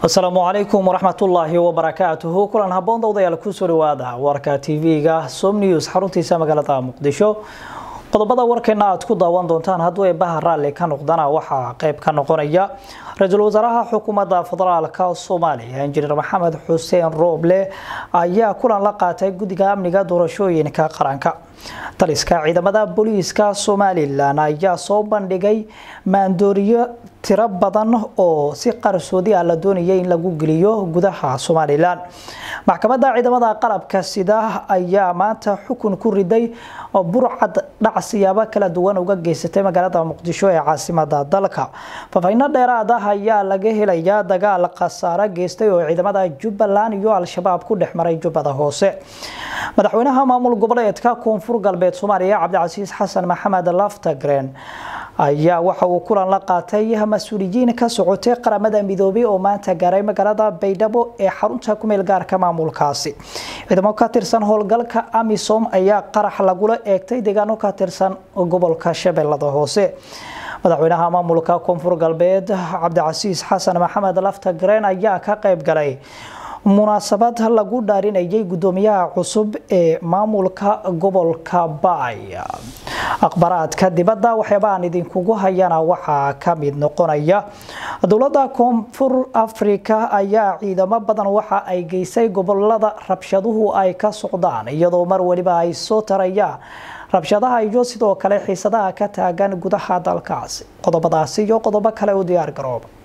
asalaamu calaykum waraxmatullaahi wabarakaatuhu kulan haboon dawdayaal kusoo dhawaada warka tv-ga som news xaruntiisa magaalada muqdisho qodobada warkeena aad ku daawan doontaan hadduu eebaha raalli ka noqdana waxaa qeyb ka noqonaya ra-iisul wasaaraha xukuumadda federaalka soomaaliya injineer maxamed xuseen rooble ayaa kulan la qaatay guddiga amniga doorashooyinka qaranka taliska ciidamada booliiska somalilan ayaa soo bandhigay maandooriyo tiro badan oo si qarsoodi ah la doonayay in lagu geliyo gudaha somalilan maxkamadda ciidamada qalabka sida ayaa maanta xukun ku riday burcad dhac siyaabo kala duwan uga geysatay magaalada muqdisho ee caasimada dalka faafahino dheeraad ah ayaa laga helayaa dagaal khasaare geystay oo ciidamada jubbaland iyo al-shabaab ku dhex maray jubbada hoose madaxweynaha maamul goboleedka koonfur galbeed soomaaliya cabdicasiis xasan maxamed laftagren ayaa waxa uu kulan la qaatay mas-uuliyiin ka socotay qaramada midoobay oo maanta gaaray magaalada baydhabo ee xarunta kumeel gaarka maamulkaasi ciidamo ka tirsan howlgalka amisom ayaa qarax lagula eegtay deegaano ka tirsan gobolka shabeellada hoose madaxweynaha maamulka koonfur galbeed cabdicasiis xasan maxamed laftagren ayaa ka qayb galay munaasabad lagu dhaarinayay guddoomiyaha cusub ee maamulka gobolka baay akhbaraadka dibadda waxyaabaan idinkugu hayana waxaa ka mid noqonaya dowladda koonfur afrika ayaa ciidamo badan waxa ay geysay gobolada rabshaduhu ay ka socdaan iyadoo mar waliba ay soo tarayaan rabshadaha iyo sidoo kale xiisadaha ka taagan gudaha dalkaasi qodobadaasi iyo qodobo kale u diyaar garooba